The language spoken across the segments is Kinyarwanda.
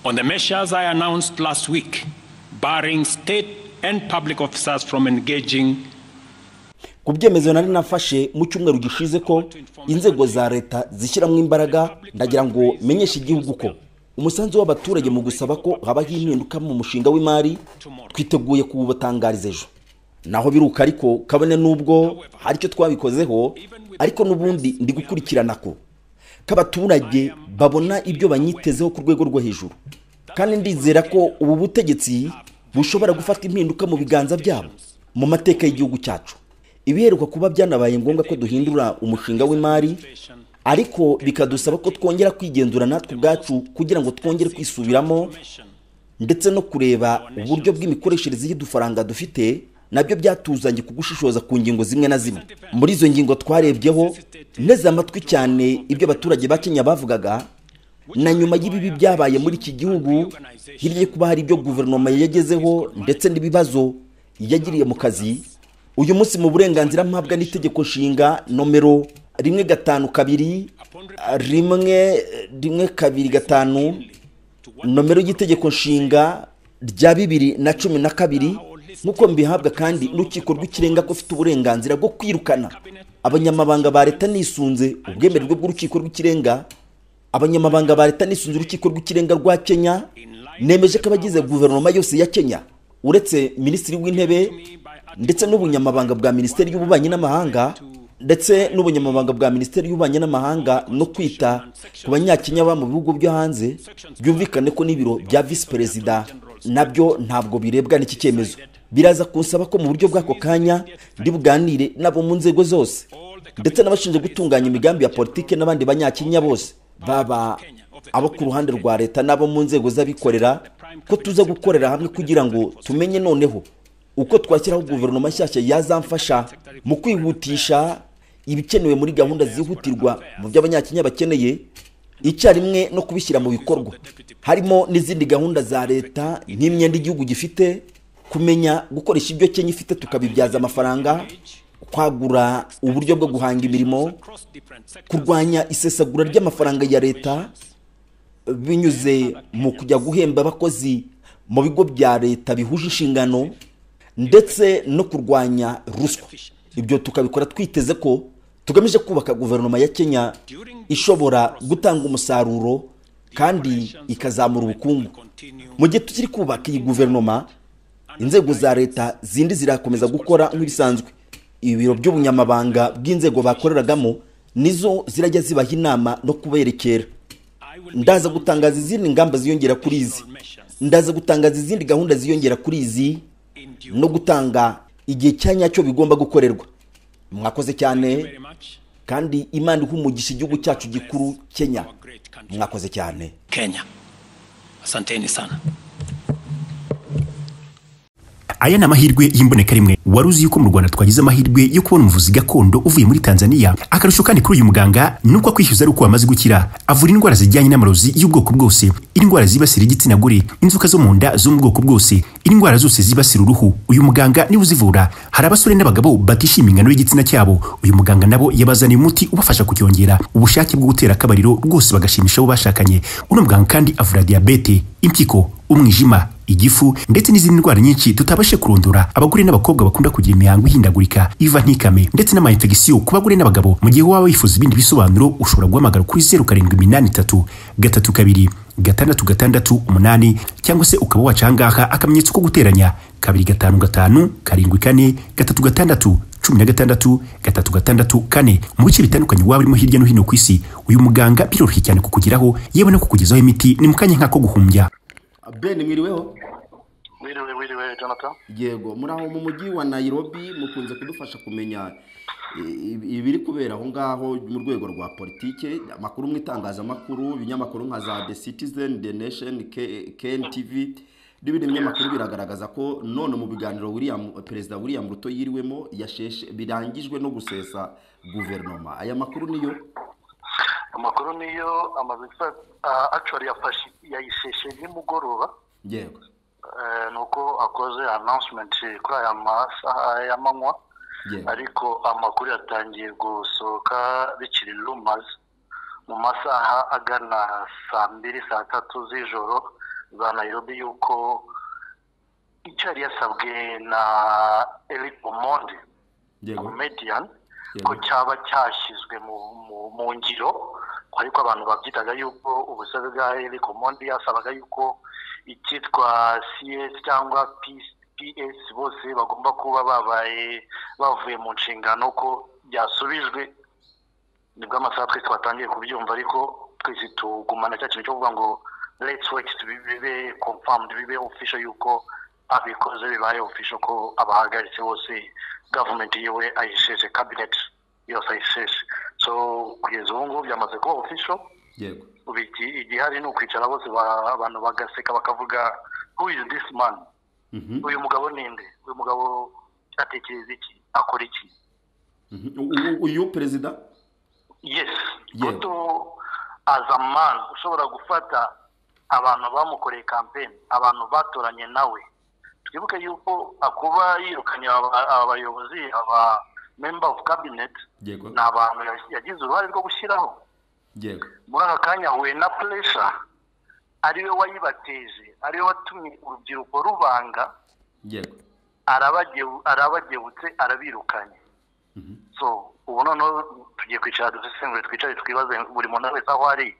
on the measures I announced last week, barring state and public officers from engaging ku byemezo nari nafashe mu cyumweru gishize ko inzego za leta zishyiramo imbaraga ndagira ngo menyeshe igihugu ko umusanzu w'abaturage mu gusaba ko habaho impinduka mu mushinga w'imari twiteguye kuwubatangariza ejo naho biruka ariko kabone n'ubwo hari icyo twabikozeho ariko n'ubundi ndi gukurikirana ko ko abaturage babona ibyo banyitezeho ku rwego rwo hejuru kandi ndizera ko ubu butegetsi bushobora gufata impinduka mu biganza byabo mu mateka y'igihugu cyacu ibiheruka kuba byanabaye ngombwa ko duhindura umushinga w'imari ariko bikadusaba ko twongera kwigenzura natwe ubwacu kugira ngo twongere kwisubiramo ndetse no kureba uburyo bw'imikoreshereze y'udufaranga dufite nabyo byatuzanye kugushishoza ku ngingo zimwe na zimwe muri izo ngingo twarebyeho neza amatwi cyane ibyo abaturage ba kenya bavugaga na nyuma y'ibibi byabaye muri iki gihugu hirya yo kuba hari ibyo guverinoma yagezeho ndetse n'ibibazo yagiriye mu kazi uyu munsi mu burenganzira mpabwa n'itegeko nshinga nomero rimwe gatanu kabiri rimwe rimwe kabiri gatanu nomero y'itegeko nshinga rya bibiri na cumi na kabiri nk'uko mbihabwa kandi n'urukiko rw'ikirenga ko ufite uburenganzira bwo kwirukana abanyamabanga ba leta nisunze ubwemererwe bw'urukiko rw'ikirenga abanyamabanga ba leta nisunze urukiko rw'ikirenga rwa kenya nemeje ko abagize guverinoma yose ya kenya uretse minisitiri w'intebe ndetse n'ubunyamabanga bwa minisiteri y'ububanyi n'amahanga ndetse n'ubunyamabanga bwa minisiteri y'ububanyi n'amahanga no kwita ku banyakenya baba mu bihugu byo hanze byumvikane ko n'ibiro bya visi perezida nabyo ntabwo birebwa n'iki cyemezo biraza kunsaba ko mu buryo bw'ako kanya ndi buganire nabo mu nzego zose ndetse n'abashinzwe gutunganya imigambi ya politiki n'abandi banyakenya bose baba abo ku ruhande rwa leta n'abo mu nzego z'abikorera ko tuza gukorera hamwe kugira ngo tumenye noneho uko twashyiraho guverinoma nshyashya yazamfasha mu kwihutisha ibikenewe muri gahunda zihutirwa mu byo abanyakenya bakeneye icyarimwe no kubishyira mu bikorwa harimo n'izindi gahunda za leta nk'imyenda igihugu gifite kumenya gukoresha ibyo kenya ifite tukabibyaza amafaranga kwagura uburyo bwo guhanga imirimo kurwanya isesagura ry'amafaranga ya leta binyuze mu kujya guhemba abakozi mu bigo bya leta bihuje inshingano ndetse no kurwanya ruswa ibyo tukabikora twiteze ko tugamije kubaka guverinoma ya kenya ishobora gutanga umusaruro kandi ikazamura ubukungu mu gihe tukiri kubaka iyi guverinoma inzego za leta zindi zirakomeza gukora nk'ibisanzwe ibiro by'ubunyamabanga bw'inzego bakoreragamo nizo zirajya zibaha inama no kuberekera ndaza gutangaza izindi ngamba ziyongera kuri izi ndaza gutangaza izindi gahunda ziyongera kuri izi no gutanga igihe cya nyacyo bigomba gukorerwa mwakoze cyane kandi imana iha umugisha igihugu cyacu gikuru kenya mwakoze cyane Kenya. Asanteni sana. aya ni amahirwe y'imboneka rimwe wari uzi yuko mu rwanda twagize amahirwe yo kubona umuvuzi gakondo uvuye muri tanzania akarusho kandi kuri uyu muganga ni uko akwishyuza ari uko wamaze gukira avura indwara zijyanye n'amarozi y'ubwoko bwose indwara zibasira igitsina gore inzoka zo mu nda zo mu bwoko bwose indwara zose zibasira uruhu uyu muganga niwe uzivura hari abasore n'abagabo batishimiye ingano y'igitsina cyabo uyu muganga nabo yabazaniye umuti ubafasha kucyongera ubushake bwo gutera akabariro rwose bagashimisha abo bashakanye uno muganga kandi avura diyabete impyiko umwijima igifu ndetse n'izindi ndwara nyinshi tutabashe kurondora abagore n'abakobwa bakunda kugira imihango ihindagurika iva nk'ikame ndetse n'amayinfegisiyo ku bagore n'abagabo mu gihe waba wifuza ibindi bisobanuro ushobora guhamagara kuri zeru karindwi iminani itatu gatatu kabiri gatandatu gatandatu umunani cyangwa se ukaba waca ahangaha akamenyetso ko guteranya kabiri gatanu gatanu karindwi kane gatatu gatandatu cumi na gatandatu gatatu gatandatu kane mu bice bitandukanye waba urimo hirya no hino ku isi uyu muganga biroroshye cyane kukugeraho yewe no kukugezaho imiti ni mu kanya nk'ako guhumbya ben mwiriweho wiriwe wiriwe jonathan yego muri aho mu mujyi wa nairobi mukunze kudufasha kumenya i- i- ibiri kubera aho ngaho mu rwego rwa politike amakuru mu itangazamakuru ibinyamakuru nka za the citizen the nation K- kntv n'ibindi binyamakuru biragaragaza ko none mu biganiro william perezida william ruto yiriwemo yasheshe birangijwe no gusesa guverinoma aya makuru niyo amakuru niyo amaze gusa- ah, actually yafashe yayisheshe nimugoroba yego eh, nuko akoze announcement kuri aya masaha y'amanywa yego ariko amakuru yatangiye gusohoka bikiri rumors mu masaha agana saa mbiri saa tatu z'ijoro za nayirobi yuko icyo yari yasabwe na eric omondi comedian ko cyaba cyashyizwe mu mu- mu ngiro ariko abantu babyitaga yuko ubusabe bwa Eric Omondi yasabaga yuko icyitwa CS cyangwa PS PS bose bagomba kuba babaye bavuye mu nshingano ko byasubijwe nibwo amasaha twese twatangiye kubyumva ariko twese tugumana cya kintu cyo kuvuga ngo let's wait to be- bibe confirmed bibe official yuko abikoze bibaye official ko abahagaritse bose government yiwe ayisheshe cabinet yose ayisheshe so kugeza ubu ngubu byamaze kuba official yego ubu iki- igihari ni ukwicara bose ba- abantu bagaseka bakavuga who is this man Mhm. uyu mugabo ninde uyu mugabo atekereza iki akora iki Mhm. U- u- uyu perezida yes Yeah. goto as a man ushobora gufata abantu bamukoreye campaign abantu batoranye nawe twibuke yuko akuba yirukanye aba- aba bayobozi aba member of cabinet yego ni abantu ya- yagize uruhare rwo gushyiraho yego muri aka kanya ahuye na pressure ariwe wayibateje ariwe watumye urubyiruko rubanga yego arabageu- arabagewutse arabirukanye so ubu noneho tugiye kwicara dusesengure twicare twibaze buri muntu wese aho ari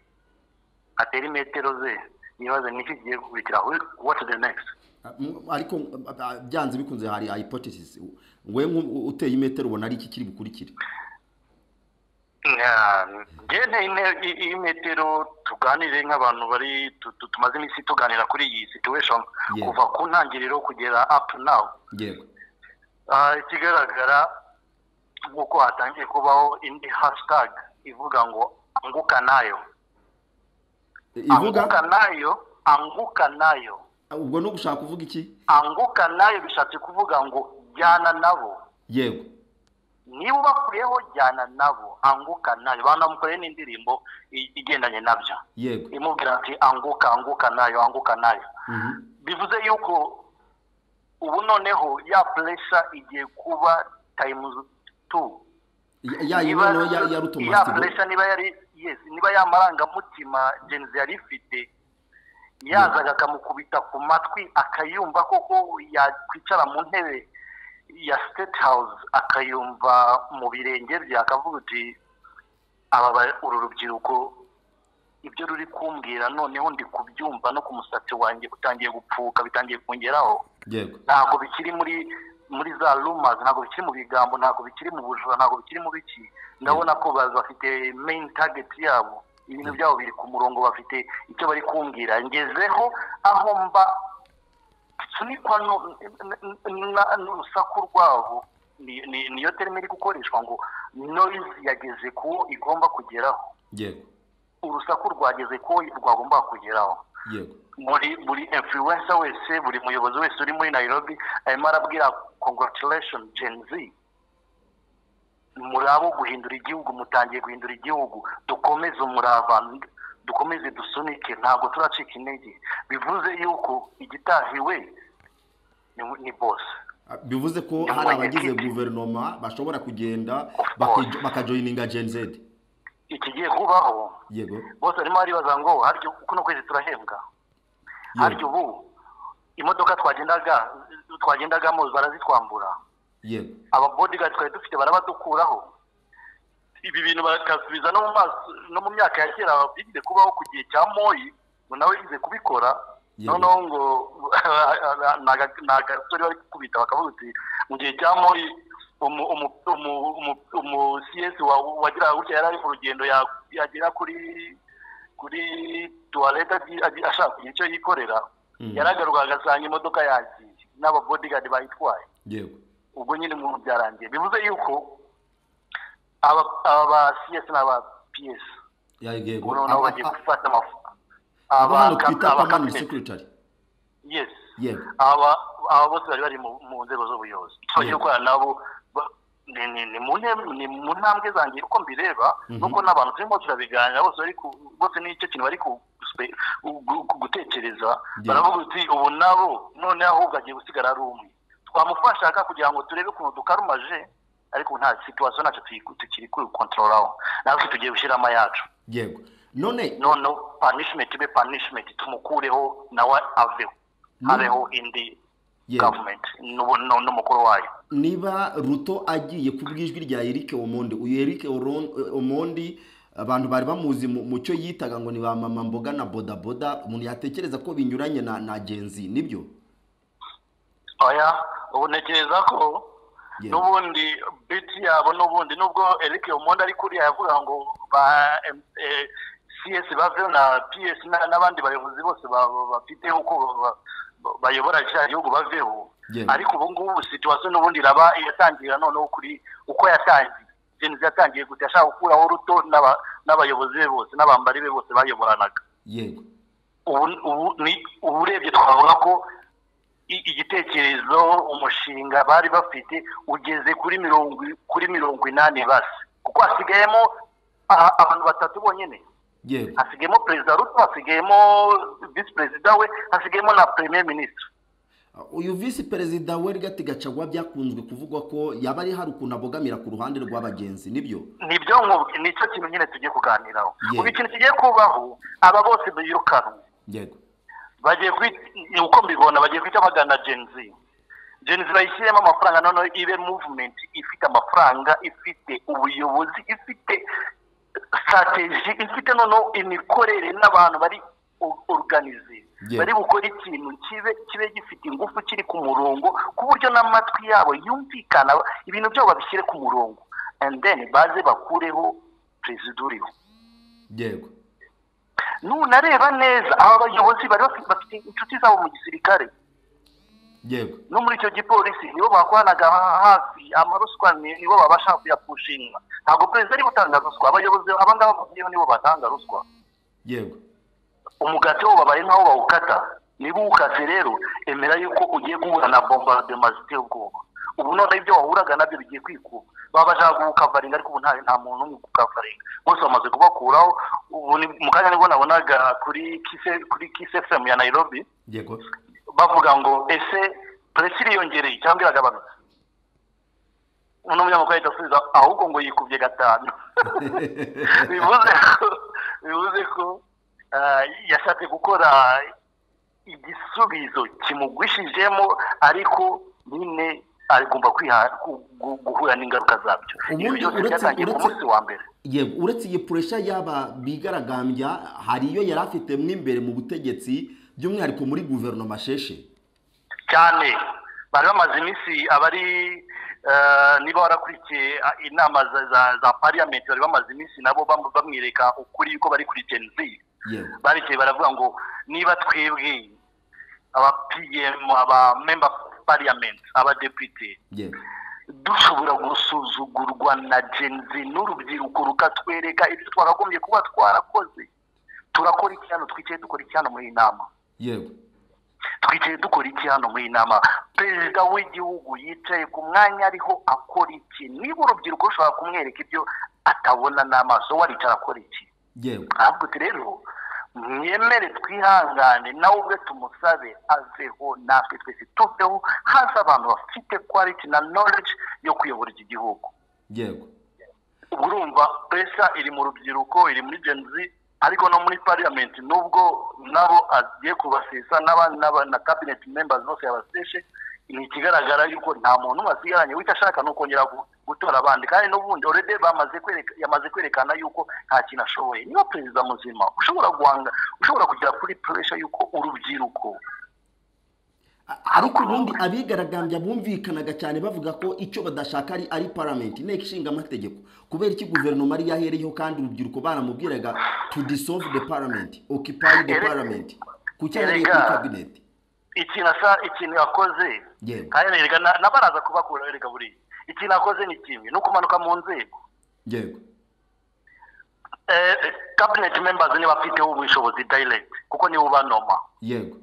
atere imetero ze yibaze niki kigiye gukurikira Who- what the next Ah, mm, ariko mm, ah, ah, byanze bikunze hari hypothesis U- we nk'u- uteye imetero ubona ari iki kiri bukurikire ngene imetero tuganire nk'abantu bari tu- tu- tumaze iminsi tuganira kuri iyi situation Yeah. kuva ku ntangiriro kugera up to now yego Ah, ikigaragara nk'uko hatangiye kubaho indi hashtag ivuga ngo anguka nayo E, anguka ivuga nayo anguka nayo Ah, ubwo ni ugushaka kuvuga iki anguka nayo bishatse kuvuga ngo jyana nabo yego niba ubakuriyeho jyana nabo anguka nayo banamukoreye n'indirimbo i- igendanye nabyo yego imubwira ati anguka anguka nayo anguka nayo Mhm. bivuze yuko ubu noneho ya pressure igiye kuba times two Ya- ya niba yino ya ya ya rutomasigo pressure niba yari yes niba ya marangamutima Gen Z yari ifite yazaga akamukubita ku matwi akayumva koko yakwicara mu ntebe ya state house akayumva mu birenge bye akavuga uti aba ba- uru rubyiruko ibyo ruri kumbwira noneho ndi kubyumva no ku musatsi wanjye utangiye gupfuka bitangiye kungeraho yego ntabwo bikiri muri muri za rumors ntabwo bikiri mu bigambo ntabwo bikiri mu bujura ntabwo bikiri mu biki ndabona ko ba- bafite main target yabo ibintu byabo biri ku murongo bafite icyo bari kumbwira ngezeho aho mba sunikwa nu- n- n- na- n'urusaku rwabo ni- ni- niyo terime iri gukoreshwa ngo noise yageze ku wo igomba kugeraho yego urusaku rwageze ku wo rwagomba kugeraho yego muri buri influencer wese buri muyobozi wese uri muri nairobi arimo arabwira congratulation gen z murabo guhindura igihugu mutangiye guhindura igihugu dukomeze umurava dukomeze dusunike ntabwo turacika intege bivuze yuko igitahiwe ni- ni bose Ah, bivuze ko Nyuma hari ya abagize kiti. guverinoma bashobora kugenda course. bakajo- bakajoyininga gen z ikigiye kubaho yego bose barimo baribaza ngo harya kuno kwezi turahembwa harya ubu imodoka twagendaga twagendagamo barazitwambura yego ababodiga twari dufite barabadukuraho ibi bintu bakasubiza no mu maso no mu myaka ya kera bigize kubaho ku gihe cya moyi ngo nawe yize kubikora Yego. noneho ngo ni aga- ni agasore bari gukubita bakavuga uti mu gihe cya moyi umu- umu- umu- umu- umu CS wa- wagiraga gutya yari ari mu rugendo ya- yagera kuri kuri tuwarete agi- agi- ashaka kugira icyo yikorera Mhm. yaragaruka agasanga imodoka yagiye n'ababodigadi bayitwaye yego ubwo nyine umuntu byarangiye bivuze yuko aba aba CS n'aba PS Ya- yego ubu noneho Aba- bagiye a- gufata amafu abo aba hano kap- twita aba permanent cabinet. secretary yes yego aba aba bose bari bari mu- mu nzego z'ubuyobozi so Yego. cyo gukorana nabo ba- ni- ni ni mu ntebe- ni mu ntambwe zanjye uko mbireba nuko n'abantu turimo turabiganira bose bari ku bose n'icyo kintu bari ku- guspe- gu- gu- gutekereza Yego. baravuga uti ubu nabo noneho ahubwo agiye gusigara ari umwe twamufashaga kugira ngo turebe ukuntu dukarumaje ariko nta situwasiyo ntacyo tuyi- tukiri kuri kontrolaho natwe tugiye gushyiramo ayacu yego none none punishment be punishment tumukureho nawe aveho habeho indi Yeah. government n'ubu- nu- n'umukuru wayo niba ruto agiye ku bw'ijwi rya eric omondi uyu eric Oron- omondi abantu bari bamuzi mu mu cyo yitaga ngo ni ba mama mboga na bodaboda umuntu yatekereza ko binyuranye na na genzi nibyo oya ubu ntekereza ko Yeah. n'ubundi biti yabo n'ubundi nubwo eric omonde ari kuriya yavuga ngo ba em- eh, cs baveho na ps na- n'abandi bayobozi bose ba- ba- bafite uko ba- ba- bayobora cya gihugu baveho Yeah. ariko ubu ngubu situation n'ubundi iraba iratangira noneho kuri uko yatangiye genzi yatangiye gute yashaka gukuraho ruto n'aba- n'abayobozi be bose n'abambari be bose bayoboranaga yego ubu ubu ni ubu urebye twavuga ko i- igitekerezo umushinga bari bafite ugeze kuri mirongo i- kuri mirongo inani basi kuko hasigayemo a- abantu batatu bonyine yego hasigayemo perezida ruto hasigayemo visi perezida we hasigayemo na premier minisitiri uyu visi perezida werigati gacagwa byakunzwe kuvugwa ko yaba ari hari ukuntu abogamira ku ruhande rw'abagenzi nibyo nibyo nkubwi- nicyo kintu nyine tugiye kuganiraho Yego. ubu ikintu kigiye kubaho aba bose birukanwe yego bagiye kwita ni uko mbibona bagiye kwita bagana genzi genzi bayishyiremo amafaranga noneho ibe movement ifite amafaranga ifite ubuyobozi ifite strategy ifite noneho imikorere n'abantu bari o- organize Yeah. bari gukora ikintu kibe kibe gifite ingufu kiri ku murongo ku buryo n'amatwi yabo yumvikana ibintu byabo babishyire ku murongo and then baze bakureho perezida uriho yego nunareba neza aba bayobozi bari bafite- bafite inshuti zabo mu gisirikare yego no muri icyo gipolisi nibo bakoranaga ha- hafi amaruswa ni- nibo babasha kuyapushinga ntabwo perezida ari gutanga ruswa abayobozi abangaba bagiyeho nibo batanga ruswa yego umugati wo babaye nkaho bawukata niba uwukase rero emera yuko ugiye guhura na bombardema ziteye ubwoba ubu noneho ibyo wahuraga nabyo bigiye kwikuba baba bashaka gukavaringa ariko ubu nta nta muntu n'umwe ukavaringa bose bamaze kubakuraho ubu ni mu kanya nibwo nabonaga kuri kise kuri kise fm ya nairobi yego bavuga ngo ese polisi iriyongereye cyangwa iragabanutse uno munyamakuru ahita asubiza ahubwo ngo yikubye gatanu bivuze ko bivuze ko ah, yashatse gukora igisubizo kimugwishijemo ariko nyine agomba kwiha- gu- gu- guhura n'ingaruka zabyo Ubundi ibyo byose uretse- byatangiye ku uretse- munsi wa mbere yego uretse iyi puresha y'aba bigaragambya hari iyo yari afite mo imbere mu butegetsi by'umwihariko muri guverinoma sheshe cyane bari bamaze iminsi abari eh, niba warakurikiye ah, inama za za, za parliament bari bamaze iminsi nabo bam- bamwereka ukuri yuko bari kuri Gen Z yego barekeye baravuga ngo niba twebwe aba PM aba member of parliament aba deputy yego dushobora gusuzugurwa na Gen Z n'urubyiruko rukatwereka ibyo twakagombye kuba twarakoze turakora iki hano twicaye dukora iki hano muri iyi nama yego twicaye dukora iki hano muri iyi nama perezida w'igihugu yicaye ku mwanya ariho akora iki niba urubyiruko rushobora kumwereka ibyo atabona n'amaso waricara akora iki yego ahubwo uti rero mwemere twihangane nawe ubwe tumusabe aveho natwe twese tuveho haza abantu bafite quality na knowledge yo kuyobora iki gihugu yego ubwo urumva pesa iri mu rubyiruko iri muri Gen Z ariko no muri parliament nubwo nabo agiye kubasesa n'aba- n'aba- na cabinet members bose yabaseshe ni ikigaragara yuko nta muntu umwe asigaranye wicyo ashaka ni ukongera gu- gutora abandi kandi n'ubundi already bamaze kwereka yamaze kwerekana yuko nta kintu ashoboye niba perezida muzima ushobora guhanga ushobora kugera kuri pressure yuko urubyiruko A- ariko ubundi abigaragambya bumvikanaga cyane bavuga ko icyo badashaka ari ari paramenti inteko ishinga amategeko kubera iki guverinoma ari yahereyeho kandi urubyiruko baramubwiraga to dissolve the parliament occupy the Erega- parliament ku cyari kuri erega- kabineti ikintu asa ikintu yakoze Yego. kandi erega na- n'abaraza kubakuraho erega buri ikintu yakoze ni kimwe ni ukumanuka mu nzego yego eh, cabinet members ni bafiteho ubushobozi direct kuko niwe ubanoma yego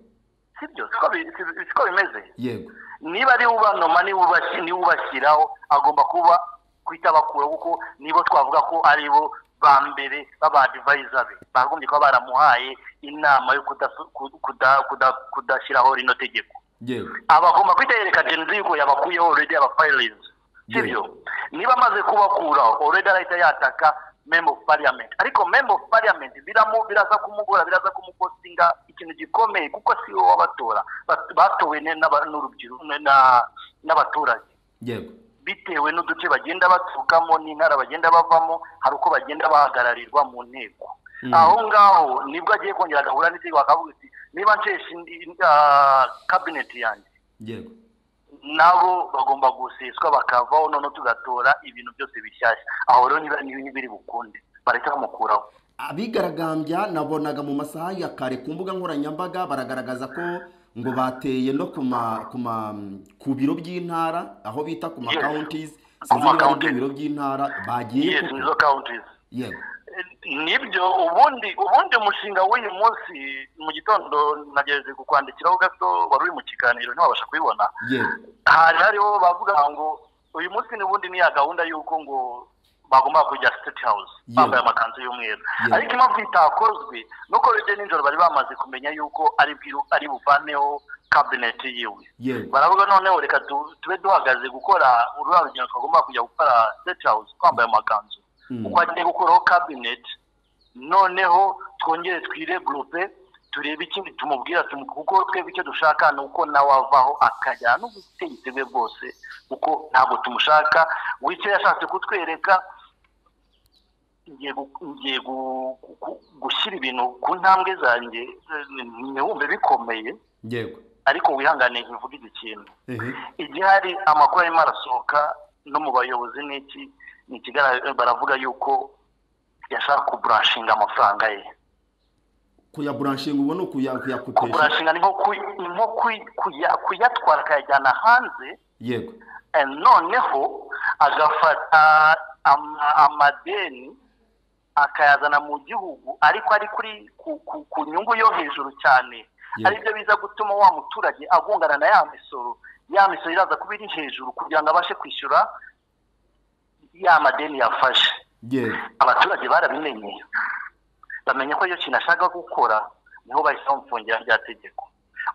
sibyo siko bi- si- siko bimeze yego niba ari ubanoma niwe ubashyi- niwe ubashyiraho agomba kuba kwita bakura kuko nibo twavuga ko ari bo ba mbere b'abadivayiza be bagombye kuba baramuhaye inama yo kudasu- ku- kuda- kuda- kudashyiraho rino tegeko yego abagomba kwitereka genzi yuko yabakuyeho already abafayilizi sibyo Yego. niba amaze kubakuraho already arahita yataka member of parliament ariko member of parliament biramu biraza kumugora biraza kumukosinga ikintu gikomeye kuko si wowe wabatora Bat- batowe ne- n'aba- n'urubyiruko ne- na- n'abaturage yego bitewe n'uduce bagenda baturukamo n'intara bagenda bavamo hari uko bagenda bahagararirwa mu nteko aho ngaho nibwo agiye kongera agahura n'izindi bakavuga ati niba nsheshe indi- ah, kabineti yanjye yego nabo bagomba guseswa bakavaho none tugatora ibintu byose bishyashya aho rero niba niba biri bukunde bareke bamukuraho abigaragambya nabonaga mu masaha ya kare ku mbuga nkoranyambaga baragaragaza ko ngo bateye no ku ma- ku ma- ku biro by'intara aho bita ku ma Yes. counties Ku sinzi ma niba ari byo counties. biro by'intara bagiye yes koko. nizo counties yego nibyo ubundi ubundi umushinga w'uyu munsi mu gitondo nagerageje kukwandikiraho gato wari uri mu kiganiro ntiwabasha kubibona yego hari hariho bavuga ngo uyu munsi n'ubundi ni ya gahunda y'uko ngo bagomba kujya state house Yewe. bambaye amakanzu y'umweru Yewe. ariko impamvu itakozwe nuko bibye nijoro bari bamaze kumenya yuko ari bwiru- ari buvaneho cabinet yiwe yego baravuga noneho reka tu- tube duhagaze gukora urura rugendo twagomba kujya gukora state house twambaye amakanzu Mm. uko agiye gukuraho cabinet noneho twongere twiregurupe turebe ikindi tumubwira tumu- kuko twebwe icyo dushaka ni uko nawe avaho akajyana n'ubutegetsi bwe bwose kuko ntabwo tumushaka wicyo yashatse kutwereka ngiye gu- ngiye gu- gu- gushyira ibintu ku ntambwe zanjye eh, ntiwumve bikomeye yego ariko wihangane nkivuge iki kintu ehe igihe hari amakuru arimo arasohoka no mu bayobozi n'iki ni ikigaragara baravuga yuko yashaka kuburanshinga amafaranga ye kuyaburanshinga ubu ni ukuya- kuyakopesha kuburanshinga ni nko ku- ni nko kuy- kuya- kuyatwara akayajyana hanze yego eh, noneho agafata ama- amadeni akayazana mu gihugu ariko ari kuri ku- ku- ku nyungu yo hejuru cyane Yego. aribyo biza gutuma wa muturage agungana na ya misoro ya misoro iraza kuba iri hejuru kugira ngo abashe kwishyura ya madeni yafashe yego abaturage barabimenye bamenya ko iyo kintu ashaka gukora niho bahise bamufungira rya tegeko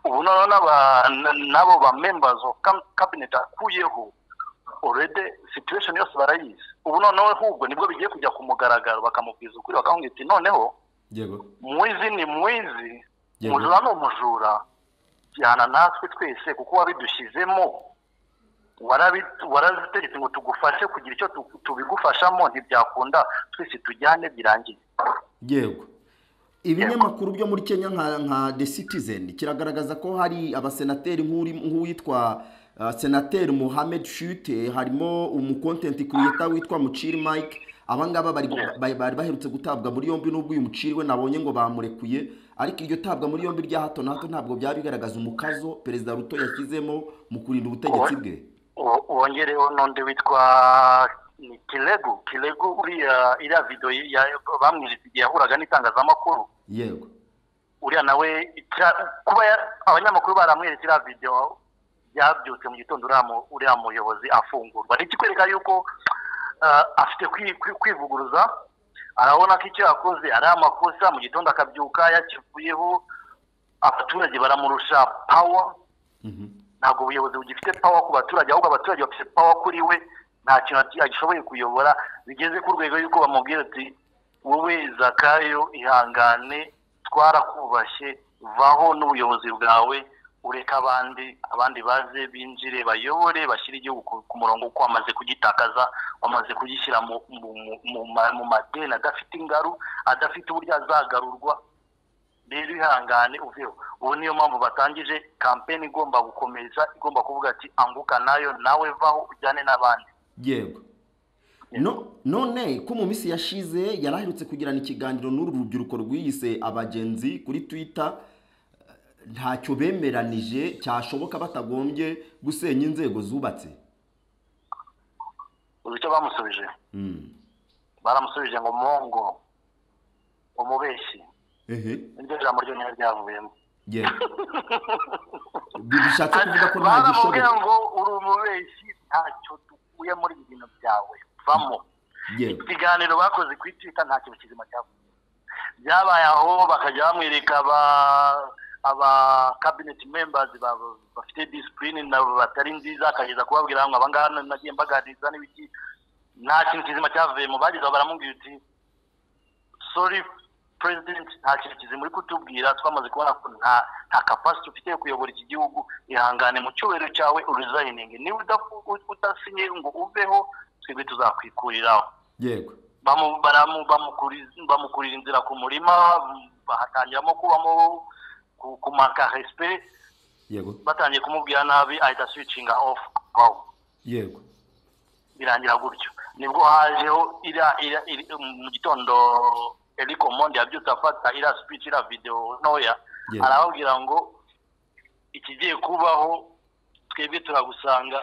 ubu noneho n'aba- n- n'abo ba members of cam- cabinet akuyeho already situation yose barayizi ubu noneho ahubwo nibwo bigiye kujya ku mugaragaro bakamubwiza ukuri bakamubwira ati noneho yego mwizi ni mwizi Yego. umujura ni umujura jyana natwe twese kuko wabidushyizemo warabi- waraziteretse ngo tugufashe kugira icyo tu- tubigufashamo ntibyakunda twese tujyane birangiye yego ibinyamakuru byo muri kenya nka nka the citizen kiragaragaza ko hari abasenateri nk'uri- nk'uwitwa uh, senateri muhamed shute harimo umukontenti kuriyeta witwa muciri mike abangaba bari bari bari baherutse gutabwa muri yombi n'ubwo uyu muciri we nabonye ngo bamurekuye ariko iryo tabwa muri yombi rya hato na hato ntabwo byari bigaragaza umukazo perezida ruto yashyizemo mu kurinda ubutegetsi bwe Wo- wongereho n'undi witwa ni kiregu kiregu uriya iriya video ya- bamweretse igihe yahuraga n'itangazamakuru yego uriya nawe ita- kuba ya- abanyamakuru baramweretse iriya videwo byabyutse mu gitondo uriya mu- uriya muyobozi afungurwa ni ikikwereka yuko ah, afite kwi- kwi- kwivuguruza arabona ko icyo yakoze ari amakosa mu gitondo akabyuka yakivuyeho abaturage baramurusha pawa ntabwo ubuyobozi bugifite pawa ku baturage ahubwo abaturage bafite pawa kuri we nta kintu ati- agishoboye kuyobora bigeze ku rwego y'uko bamubwira ati wowe zakayo ihangane twarakubashye vaho n'ubuyobozi bwawe ureke abandi abandi baze binjire bayobore bashyire igihugu ku- ku murongo kuko wamaze kugitakaza wamaze kugishyira mu, mu, mu, mu, ma- mu madeni adafite ingaru adafite uburyo azagarurwa rero ihangane uveho ubu niyo mpamvu batangije kampeni igomba gukomeza igomba kuvuga ati anguka nayo nawe vaho ujyane n'abandi yego no none ko mu minsi yashize yari aherutse kugirana ikiganiro n'uru rubyiruko rwiyise abagenzi kuri twitter eh, ntacyo bemeranije cyashoboka batagombye gusenya inzego zubatse uzi icyo bamusubije Mm. baramusubije ngo mongo umubeshyi ehe niryo jambo ryonyine ryavuyemo yego Bi- bishatse kuvuga ko nta baramubwira gishoboka ngo uri umubeshyi ntacyo dukuye muri ibi bintu byawe vamo yego ikiganiro bakoze kuri twita nta kintu kizima cyavuye byabaye aho bakajya bamwereka aba aba cabinet members ba- bafite discipline na batari nziza akageza kubabwira ngo abangaba nagiye mbaganiriza n'ibiki nta kintu kizima cyavuye mu bagezeho baramubwira uti sori perezidenti nta kintu kizimuri kutubwira twamaze kubona ko nta nta kapasite ufite yo kuyobora iki gihugu ihangane mu cyubahiro cyawe urizayiningi niba udafu- udasinye ngo uveho twebwe tuzakwikuriraho yego bamu- baramu- bamukuriza- bamukurira inzira ku murima bahatangiramo kubamo ku- kumaka resiperi yego batangiye kumubwira nabi ahita switchinga off wow yego birangira gutyo nibwo hajeho iriya iriya iri mu gitondo eriko monde yabyutse afata iriya speech iriya videwo ntoya Yes. arababwira ngo ikigiye kubaho twebwe turagusanga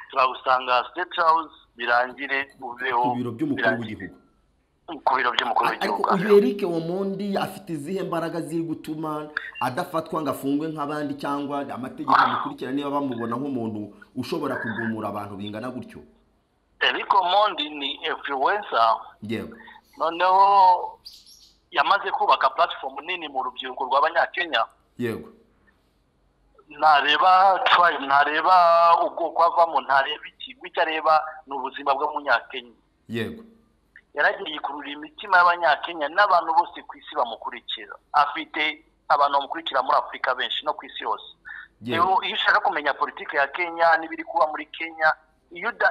turagusanga state house birangire uveho ku biro by'umukuru birangire- w'igihugu ku biro by'umukuru ariko w'igihugu uyu eric womondi afite izihe mbaraga ziri gutuma adafatwa ngo afungwe nk'abandi cyangwa amategeko amukurikira niba bamubona nk'umuntu ushobora kugumura abantu bingana gutyo eriko monde ni influencer yewe noneho yamaze kubaka platform nini mu rubyiruko rw'abanyakenya yego ntareba tribe ntareba ubwoko avamo ntareba iki icyo areba ni ubuzima bw'umunyakenya yego yaragiye yikurura imitima y'abanyakenya n'abantu bose ku isi bamukurikira afite abantu bamukurikira muri afurika benshi no ku isi yose Yewe. rero iyo ushaka kumenya politiki ya kenya n'ibiri kuba muri kenya iyo uda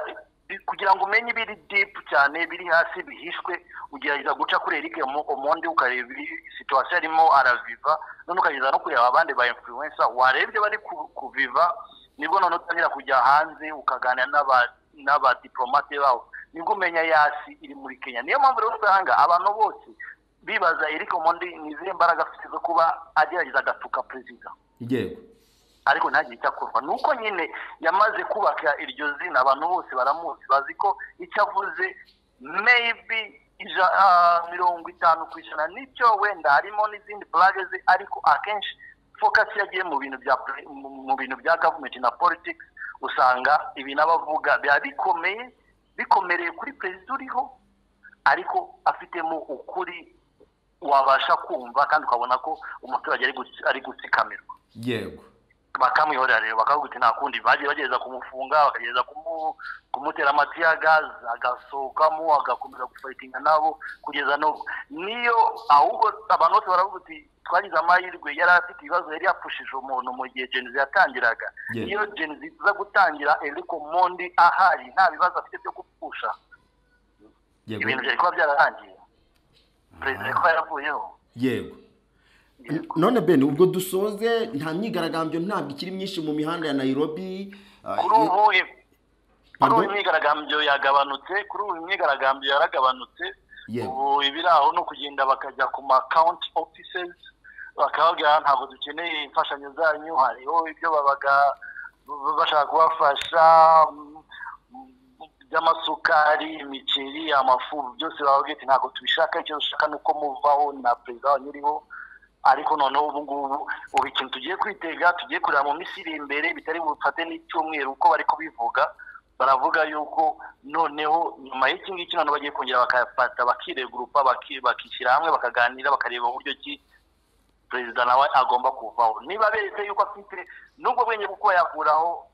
kugira ngo umenye ibiri deep cyane biri hasi bihishwe ugerageza guca kuri eric Omo- omondi ukareba ibiri- situwasiyo arimo araviva none ukagerageza no kureba abandi ba influencer warebye bari ku- kuviva nibwo none utangira kujya hanze ukaganira n'aba- n'abadiplomate babo nibwo umenya yasi iri muri kenya niyo mpamvu rero usanga abantu bose bibaza eric omondi ni izihe mbaraga afite zo kuba agerageza agatuka perezida yego ariko ntagire icyo akorwa ni uko nyine yamaze kubaka iryo zina abantu bose baramuzi bazi ko icyo avuze maybe ija- ah, mirongo itanu ku ijana nicyo wenda harimo n'izindi purage ze ariko akenshi focus yagiye mu bintu bya poli- mu- mu bintu bya gavumenti na politics usanga ibintu aba avuga biba bikomeye bikomereye kuri perezida uriho ariko afitemo ukuri wabasha kumva kandi ukabona ko umuturage ari gutsi- ari gutsikamirwa yego bakamwihorera rero bakavuga uti nta kundi bagiye bagerageza kumufunga bakagerageza kumu- kumutera amatiya gazi agasohokamo agakomeza gufayitinga nabo kugeza n'ubu niyo ahubwo abantu bose baravuga uti twagize amahirwe yari afite ibibazo yari yapushije umuntu mu gihe genzi yatangiraga Yes. iyo genzi iza gutangira eriko mondi ahari nta bibazo afite byo gupfusha yego ibintu byari kuba byararangiye perezida yari kuba yaravuyeho yego none bene ubwo dusoze nta myigaragambyo ntabwo ikiri myinshi mu mihanda ya nairobi Ah, kuri ubu kuri Pardon? ubu imyigaragambyo yagabanutse kuri ubu imyigaragambyo yaragabanutse Yego. ubu ibiri aho ni ukugenda bakajya ku ma county offices bakababwira ntabwo dukeneye imfashanyo zanyu hariho ibyo babaga b- bashaka kubafasha mm, mm, by'amasukari imiceri amafu byose bababwira ati ntabwo tubishaka icyo dushaka ni uko muvaho na perezida wanyu uriho ariko noneho ubu ngubu ubu ikintu tugiye kwitega tugiye kureba mu minsi iri imbere bitari bufate n'icyumweru uko bari kubivuga baravuga yuko noneho nyuma y'iki ngiki noneho bagiye kongera bakafata bakiregurupa baki- bakishyira hamwe bakaganira bakareba uburyo ki perezida nawe agomba kuvaho niba beretse yuko afite n'ubwo bwenge bwo kuba yakuraho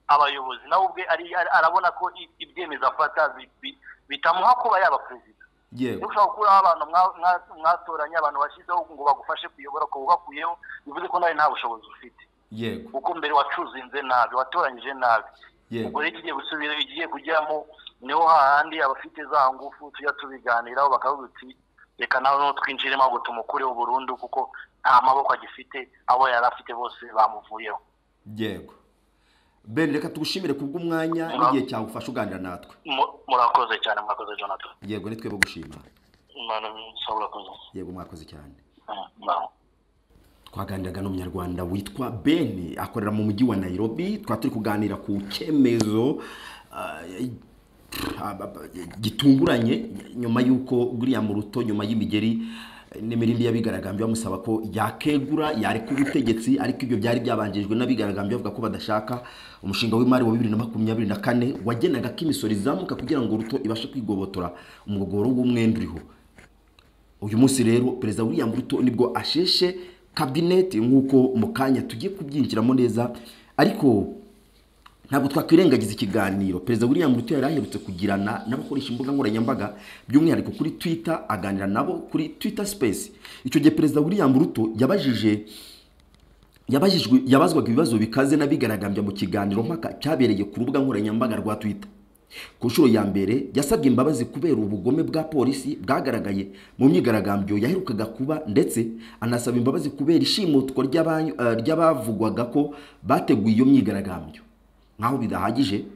abayobozi nawe ubwe ari- ari- arabona ko i- ibyemezo afata bi- bi- bitamuha kuba yaba perezida yego ushobora gukuraho abantu mwa- mwa- mwatoranye abantu bashyizeho ngo bagufashe kuyobora ukaba ubakuyeho bivuze ko nawe nta bushobozi ufite yego kuko mbere wacuzinze nabi watoranyije nabi Yego. ubwo rero ikigiye gusubira igiye kujyamo niho hahandi abafite za ngufu tujya tubiganiraho bakavuga uti reka nawe no twinjiremo ngo tumukureho burundu kuko nta maboko agifite abo yari afite bose bamuvuyeho yego bene reka tugushimire kubw'umwanya n'igihe cyawe ufashe uganira natwe Mu- murakoze cyane mwakoze jonathan yego nitwe bo gushima Imana ishobora kuza yego mwakoze cyane Mm, muraho. twaganiraga n'umunyarwanda witwa bene akorera mu mujyi wa nairobi twari turi kuganira ku cyemezo ah, ah, ba- ba- gitunguranye nyuma y'uko guriya mu ruto nyuma y'imigeri eh, n'imirindi y'abigaragambyo bamusaba ko yakegura yareka ubutegetsi ariko ibyo byari byabanjirijwe n'abigaragambyo bavuga ko badashaka umushinga w'imari wa bibiri na makumyabiri na kane wagenaga ko imisoro izamuka kugira ngo ruto ibashe kwigobotora umugogoro w'umwenda uriho uyu munsi rero perezida william ruto nibwo asheshe kabineti nk'uko mu kanya tugiye kubyinjiramo neza ariko ntabwo twakwirengagiza ikiganiro perezida william ruto yari aherutse kugirana n'abakoresha imbuga nkoranyambaga by'umwihariko kuri twitter aganira nabo kuri twitter space icyo gihe perezida william ruto yabajije yabajijwe yabazwaga ibibazo bikaze n'abigaragambya mu kiganiro mpaka cyabereye ku rubuga nkoranyambaga rwa twitter ku nshuro ya mbere yasabye imbabazi kubera ubugome bwa polisi bwagaragaye mu myigaragambyo yaherukaga kuba ndetse anasaba imbabazi kubera ishimutwa ry'aba- eh, ry'abavugwaga ko bateguye iyo myigaragambyo nk'aho bidahagije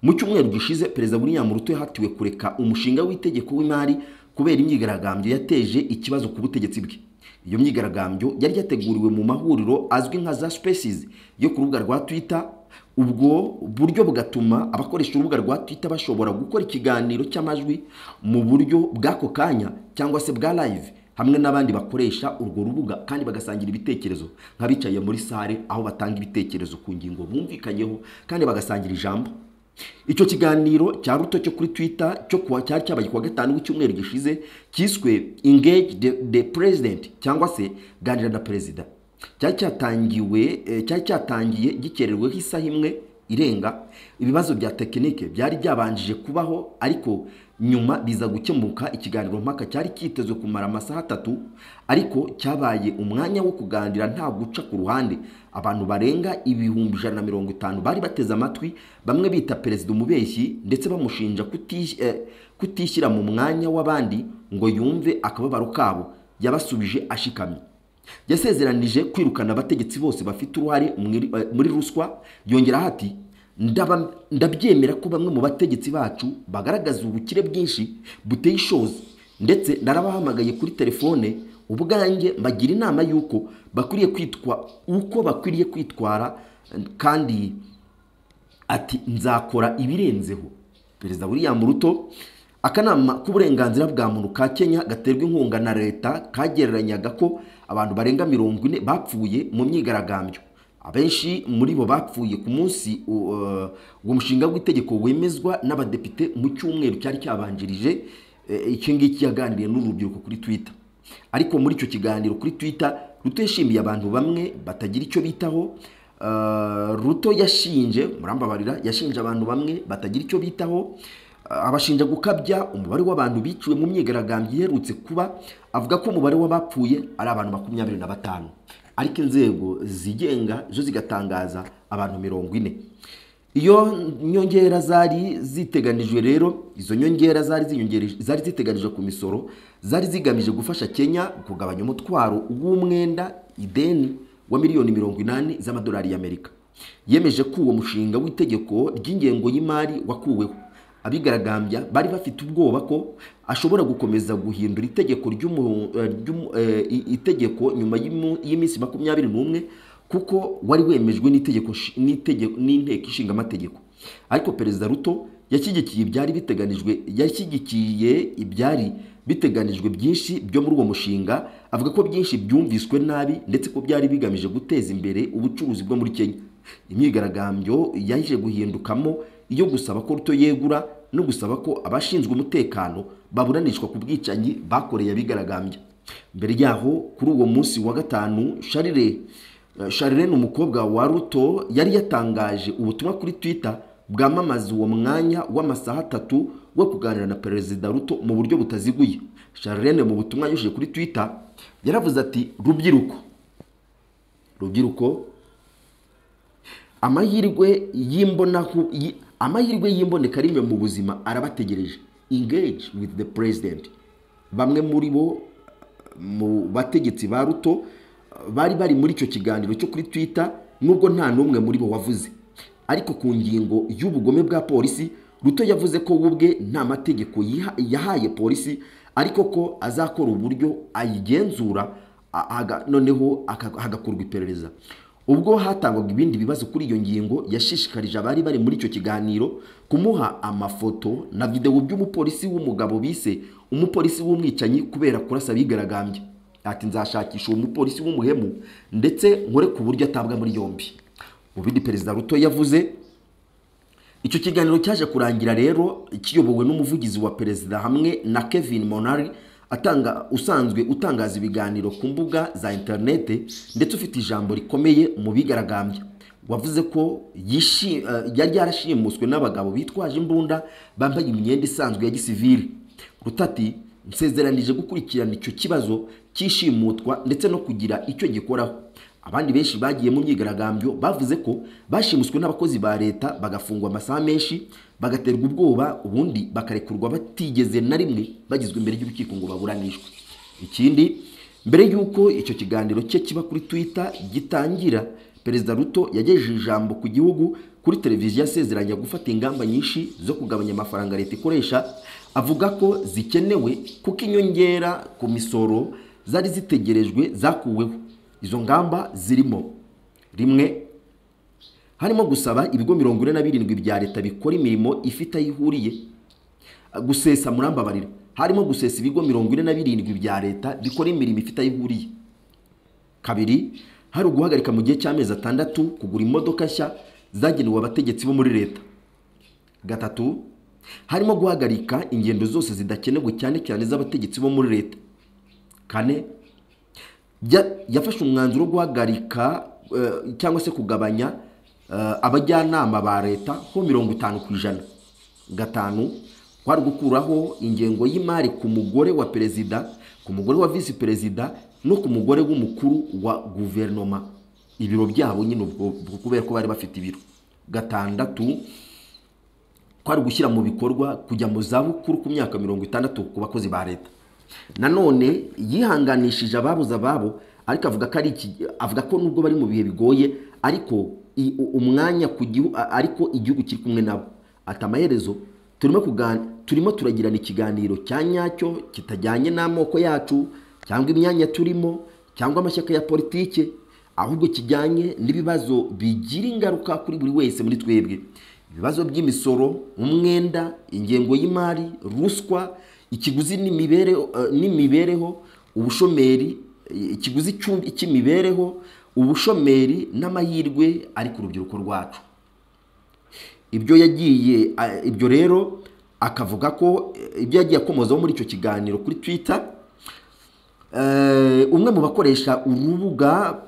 mu cyumweru gishize perezida william ruto yahatiwe kureka umushinga w'itegeko w'imari kubera imyigaragambyo yateje ikibazo ku butegetsi bwe iyo myigaragambyo yari yateguriwe mu mahuriro azwi nka za spaces yo ku rubuga rwa twitter ubwo buryo bugatuma abakoresha urubuga rwa twitter bashobora gukora ikiganiro cy'amajwi mu buryo bw'ako kanya cyangwa se bwa live hamwe n'abandi bakoresha urwo rubuga kandi bagasangira ibitekerezo nk'abicaye muri sare aho batanga ibitekerezo ku ngingo bumvikanyeho kandi bagasangira ijambo icyo kiganiro cya ruto cyo kuri twitter cyo kuwa cyari cyabaye kuwa gatanu w'icyumweru gishize cyiswe engage the, the president cyangwa se ganira na perezida cyari cyatangiwe eh, cyari cyatangiye gikerereweho isaha imwe irenga ibibazo bya tekinike byari byabanjije kubaho ariko nyuma biza gukemuka ikiganiro mpaka cyari cyitezwe kumara amasaha atatu ariko cyabaye umwanya wo kuganira nta guca ku ruhande abantu barenga ibihumbi ijana na mirongo itanu bari bateze amatwi bamwe bita perezida umubeshyi ndetse bamushinja kutis- eh, kutishyira mu mwanya w'abandi ngo yumve akababaro kabo yabasubije ashikamye yasezeranije kwirukana abategetsi bose bafite uruhare mwiri- eh, muri ruswa yongeraho ati "Ndaba- ndabyemera ko bamwe mu bategetsi bacu bagaragaza ubukire bwinshi buteye ishozi ndetse narabahamagaye kuri telefone ubwanjye mbagira inama y'uko bakwiriye kwitwa uko bakwiriye kwitwara eh, kandi ati nzakora ibirenzeho perezida william ruto akanama k'uburenganzira bwa muntu ka kenya gaterwa inkunga na leta kagereranyaga ko abantu barenga mirongo ine bapfuye mu myigaragambyo abenshi muri bo bapfuye ku munsi uh, uwo mushinga w'itegeko wemezwa n'abadepite mu cyumweru cyari cyabanjirije eh, iki ngiki yaganiriye n'urubyiruko kuri twitter ariko muri icyo kiganiro kuri twitter ruto yashimiye abantu bamwe batagira icyo bitaho Uh, ruto yashinje murambabarira yashinje abantu bamwe batagira icyo bitaho Uh, abashinja gukabya umubare w'abantu biciwe mu myigaragambyo iherutse kuba avuga ko umubare w'abapfuye ari abantu makumyabiri na batanu ariko inzego zigenga zo zigatangaza abantu mirongo ine iyo nyongera zari ziteganijwe rero izo nyongera zari ziyongere- zari ziteganijwe ku misoro zari zigamije gufasha kenya kugabanya umutwaro w'umwenda ideni wa miliyoni mirongo inani z'amadolari y'amerika yemeje ko uwo mushinga w'itegeko ry'ingengo y'imari wakuweho abigaragambya bari bafite ubwoba ko ashobora gukomeza guhindura itegeko ry'umu- eh, ry'umu- eh, i- itegeko nyuma y'imu- y'iminsi makumyabiri n'umwe kuko wari wemejwe n'itegeko shi- n'itegeko- n'inteko ishinga amategeko ariko perezida ruto yashyigikiye ibyari biteganijwe yashyigikiye ibyari biteganijwe byinshi byo muri uwo mushinga avuga ko byinshi byumviswe nabi ndetse ko byari bigamije guteza imbere ubucuruzi bwo muri kenya imyigaragambyo yaje guhindukamo iyo gusaba ko ruto yegura no gusaba ko abashinzwe umutekano baburanishwa ku bwicanyi bakoreye abigaragambya mbere yaho kuri uwo munsi wa gatanu sharire Eh, Charlene umukobwa wa Ruto yari yatangaje ubutumwa kuri Twitter bwamamaza uwo mwanya w'amasaha atatu wo kuganira na Perezida Ruto mu buryo butaziguye Charlene mu butumwa yanyujije kuri Twitter yaravuze ati rubyiruko rubyiruko amahirwe y'imbonaku yi- amahirwe y'imboneka rimwe mu buzima arabategereje engage with the president bamwe muri bo mu bategetsi ba ruto bari bari muri icyo kiganiro cyo kuri twitter nubwo nta n'umwe muri bo wavuze ariko ku ngingo y'ubugome bwa polisi ruto yavuze ko we ubwe nta mategeko yiha- yahaye polisi ariko ko azakora uburyo ayigenzura a- aga- noneho aka- hagakorwa iperereza ubwo hatangwaga ibindi bibazo kuri iyo ngingo yashishikarije abari bari muri icyo kiganiro kumuha amafoto na videwo by'umupolisi w'umugabo bise umupolisi w'umwicanyi kubera kurasa abigaragambya ati nzashakisha uwo mupolisi w'umuhemu ndetse nkore ku buryo atabwa muri yombi mu bindi perezida ruto yavuze icyo kiganiro cyaje kurangira rero kiyobowe n'umuvugizi wa perezida hamwe na kevin monari atanga usanzwe utangaza ibiganiro ku mbuga za interinete ndetse ufite ijambo rikomeye mu bigaragambya wavuze ko yishi- eh, yari yarashimuswe n'abagabo bitwaje imbunda bambaye imyenda isanzwe ya gisivili rutati nsezeranije gukurikirana icyo kibazo cy'ishimutwa ndetse no kugira icyo gikoraho abandi benshi bagiye mu myigaragambyo bavuze ko bashimuswe n'abakozi ba leta bagafungwa amasaha menshi bagaterwa ubwoba ubundi bakarekurwa batigeze na rimwe bagizwe imbere y'urukiko ngo baburanishwe ikindi mbere y'uko icyo kiganiro cye kiba kuri twitter gitangira perezida ruto yagejeje ijambo ku gihugu kuri televiziyo asezeranya gufata ingamba nyinshi zo kugabanya amafaranga leta ikoresha avuga ko zikenewe kuko inyongera ku misoro zari zitegerejwe zakuweho izo ngamba zirimo rimwe harimo gusaba ibigo mirongo ine na birindwi bya leta bikora imirimo ifite aho ihuriye gusesa murambabarira harimo gusesa ibigo mirongo ine na birindwi bya leta bikora imirimo ifite aho ihuriye kabiri hari uguhagarika mu gihe cy'amezi atandatu kugura imodoka nshya zagenewe abategetsi bo muri leta gatatu harimo guhagarika ingendo zose zidakenewe cyane cyane z'abategetsi bo muri leta kane Ya- yafashe umwanzuro wo guhagarika eh, cyangwa se kugabanya eh, abajyanama ba leta ho mirongo itanu ku ijana gatanu kwari gukuraho ingengo y'imari ku mugore wa perezida ku mugore wa visi perezida no ku mugore w'umukuru wa guverinoma ibiro byabo nyine ubwo ubwo kubera ko bari bafite ibiro gatandatu kwari gushyira mu bikorwa kujya mu zabukuru ku myaka mirongo itandatu ku bakozi ba leta nanone yihanganishije ababuze ababo ariko avuga ko ari iki- avuga ko nubwo bari mu bihe bigoye ariko i- u- umwanya ku gihu- a- ariko igihugu kiri kumwe nabo ati amaherezo turimo kugan- turimo turagirana ikiganiro cya nyacyo kitajyanye n'amoko yacu cyangwa imyanya turimo cyangwa amashyaka ya politike ahubwo kijyanye n'ibibazo bigira ingaruka kuri buri wese muri twebwe ibibazo by'imisoro umwenda ingengo y'imari ruswa ikiguzi n'imibereho eh, n'imibereho ubushomeri eh, ikiguzi cy'u- cy'imibereho ubushomeri n'amahirwe ari ku rubyiruko rwacu ibyo yagiye a- ibyo rero akavuga ko eh, ibyo yagiye akomozaho muri icyo kiganiro kuri twitter Eh, umwe mu bakoresha urubuga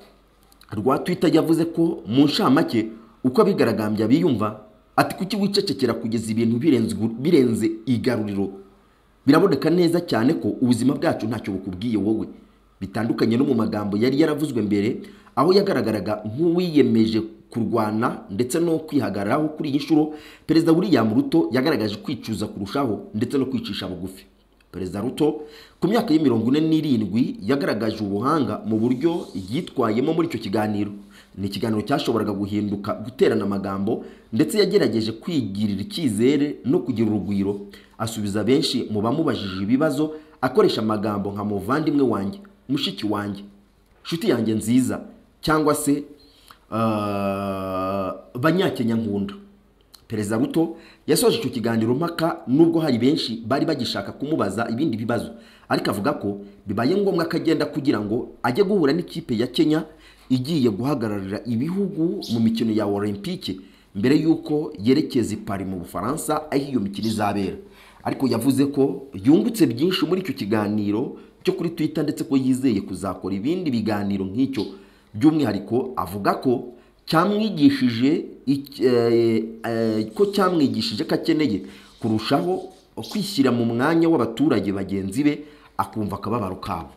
rwa twitter yavuze ko mu nshamake uko abigaragambya biyumva ati kuki wicecekera kugeza ibintu birenze gu- birenze igaruriro biraboneka neza cyane ko ubuzima bwacu ntacyo bukubwiye wowe bitandukanye no mu magambo yari yaravuzwe mbere aho yagaragaraga nk'uwiyemeje kurwana ndetse no kwihagararaho kuri iyi nshuro perezida william ruto yagaragaje kwicuza kurushaho ndetse no kwicisha bugufi perezida ruto ku myaka y'imirongo ine n'irindwi yagaragaje ubuhanga mu buryo yitwayemo muri icyo kiganiro ni ikiganiro cyashoboraga guhinduka guterana amagambo ndetse yagerageje kwigirira icyizere no kugira urugwiro asubiza benshi mu bamubajije ibibazo akoresha amagambo nka muvandimwe wanjye mushiki wanjye inshuti yanjye nziza cyangwa se eh, banyakenya nkunda perezida ruto yasoje icyo kiganiro mpaka nubwo hari benshi bari bagishaka kumubaza ibindi bibazo ariko avuga ko bibaye ngombwa ko agenda kugira ngo ajye guhura n'ikipe ya kenya igiye guhagararira ibihugu mu mikino ya olympique mbere y'uko yerekeza i Paris mu bufaransa aho iyo mikino izabera ariko yavuze ko yungutse byinshi muri icyo kiganiro cyo kuri twitter ndetse ko yizeye kuzakora ibindi biganiro nk'icyo by'umwihariko avuga ko cyamwigishije iki- eh, eh, ko cyamwigishije ko akeneye kurushaho kwishyira mu mwanya w'abaturage bagenzi be akumva akababaro kabo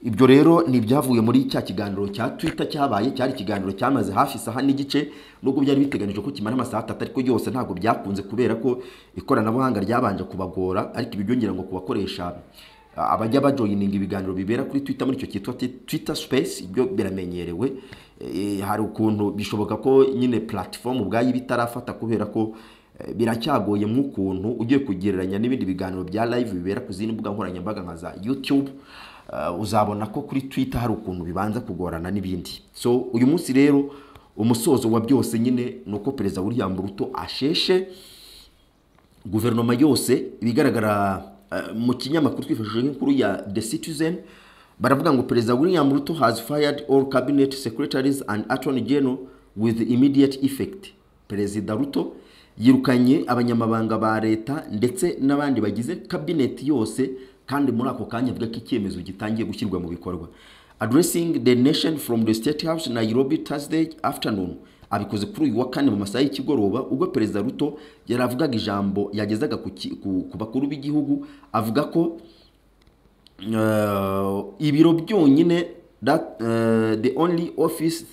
ibyo rero ni ibyavuye muri cya kiganiro cya twitter cyabaye cyari ikiganiro cyamaze hafi isaha n'igice nubwo byari biteganijwe ko kimara amasaha atatu ariko yose ntabwo byakunze kubera ko ikoranabuhanga ryabanje kubagora ariko ibi byongera ngo kubakoresha ah, abajya bajoyininga ibiganiro bibera kuri twitter muri icyo cyitwa ti- twitter space ibyo biramenyerewe Eh, hari ukuntu bishoboka ko nyine platform ubwayo iba itarafata kubera ko eh, biracyagoye nk'ukuntu ugiye kugereranya n'ibindi biganiro bya live bibera ku zindi mbuga nkoranyambaga nka za youtube Uh, uzabona ko kuri twitter hari ukuntu bibanza kugorana n'ibindi so uyu munsi rero umusozo wa byose nyine ni uko perezida william ruto asheshe guverinoma yose ibigaragara eh, mu kinyamakuru twifashishije nk'inkuru ya the citizen baravuga ngo perezida william ruto has fired all cabinet secretaries and attorney general with immediate effect perezida ruto yirukanye abanyamabanga ba leta ndetse n'abandi bagize kabineti yose kandi muri ako kanya avuga ko icyemezo gitangiye gushyirwa mu bikorwa addressing the nation from the state house nairobi thursday afternoon abikoze kuri uyu wa kane mu masaha y'ikigoroba ubwo perezida ruto yari avugaga ijambo yagezaga ku ki- ku- ku bakuru b'igihugu avuga ko uh, ibiro byonyine that uh, the only office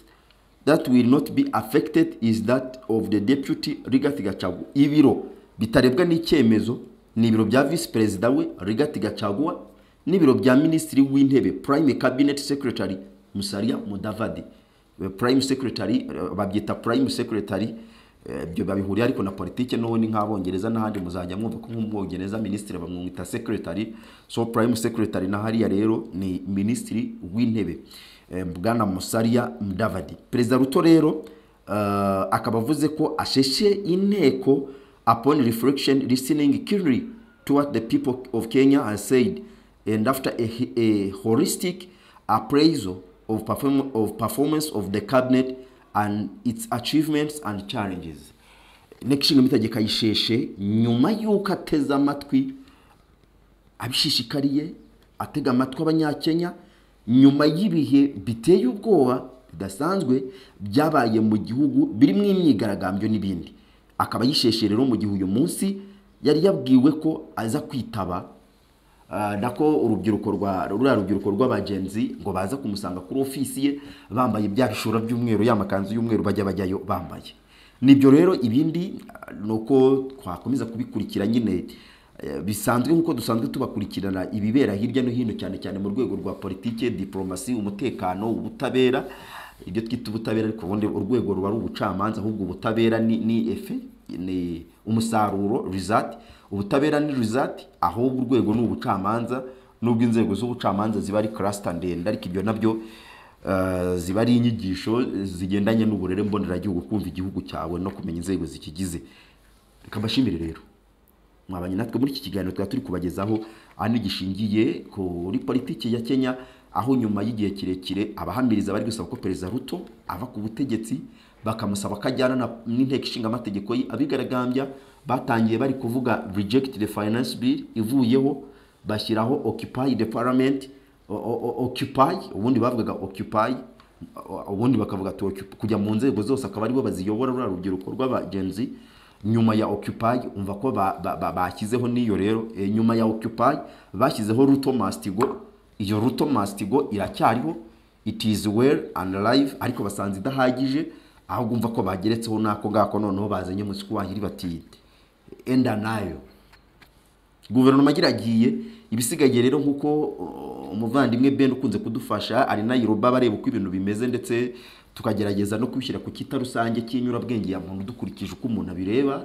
that will not be affected is that of the deputy Rigathi Gachagua ibiro bitarebwa n'icyemezo ni ibiro bya visi perezida we Rigathi Gachagua n'ibiro bya minisitiri w'intebe prime cabinet secretary Musalia Mudavadi Eh, prime secretary eh, babyita prime secretary Eh, ibyo babihuriye ariko na politike n'ubundi nk'abongereza n'ahandi muzajya mwumva ko nk'umwongereza minisitiri bamwita secretary so prime secretary na hariya rero ni minisitiri w'intebe eh, bwana musaria mudavadi perezida ruto rero eh, akaba avuze ko asheshe inteko upon reflection listening keenly toward the people of kenya has said and after a, a holistic appraisal of, perform, of performance of the cabinet and its achievements and challenges inteko ishinga amategeko ayisheshe nyuma y'uko ateze amatwi abishishikariye atega amatwi abanyakenya nyuma y'ibihe biteye ubwoba bidasanzwe byabaye mu gihugu birimo imyigaragambyo n'ibindi akaba yisheshe rero mu gihe uyu munsi yari yabwiwe ko aza kwitaba Ah, nako urubyiruko rwa ruriya rubyiruko rw'abagenzi ngo baza kumusanga kuri ofisi ye bambaye bya bishura by'umweru ya makanzu y'umweru bajya bajyayo bambaye nibyo rero ibindi ah, ni uko twakomeza kubikurikira nyine eh, bisanzwe nk'uko dusanzwe tubakurikirana ibibera hirya no hino cyane cyane mu rwego rwa politike diporomasi umutekano ubutabera ibyo twita ubutabera ariko ubundi urwego ruba ari ubucamanza ahubwo ubutabera ni ni efe ni umusaruro result ubutabera ni result ahubwo urwego ni ubucamanza nubwo inzego z'ubucamanza ziba ari cluster ndende ariko ibyo nabyo eh, ziba ari inyigisho zigendanye n'uburere mboneragihugu kumva igihugu cyawe no kumenya inzego zikigize reka mbashimire rero mwabanye natwe muri iki kiganiro twari turi kubagezaho ahanini gishingiye kuri politiki ya kenya aho nyuma y'igihe kirekire abahamiriza bari gusaba ko perezida ruto ava ku butegetsi bakamusaba ko ajyana na- n'inteko ishinga amategeko ye abigaragambya batangiye bari kuvuga reject the finance bill ivuyeho bashyiraho occupy the parliament o- o- o- occupy ubundi bavugaga occupy ubundi bakavuga ati "Occup- kujya mu nzego zose akaba aribo baziyobora ruriya rubyiruko rw'abagenzi nyuma ya occupy umva ko ba- ba- ba- bashyizeho n'iyo rero eh, nyuma ya occupy bashyizeho ruto mastigo iyo ruto mastigo iracyariho it is well and alive ariko basanze idahagije ahubwo umva ko bageretseho n'ako ngako noneho bazanye musiko wahiri bati enda nayo guverinoma iragiye ibisigaye rero nk'uko uh, umuvandimwe ben ukunze kudufasha ari nayiroba bareba uko ibintu bimeze ndetse tukagerageza no kubishyira ku kita rusange cy'inyurabwenge ya muntu dukurikije uko umuntu abireba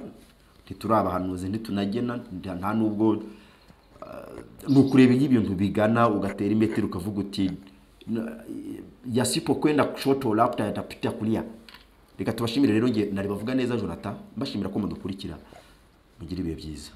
ntiturabahanuzi ntitunagena nta- nta n'ubwo ni ukureba iyo ibintu bigana ugatera imetero ukavuga uti "Na- yasipo kwenda kushoto lapta yatapita kulia reka tubashimire rero nge nari bavuga neza jonathan mbashimira ko mudukurikira mugire ibihe byiza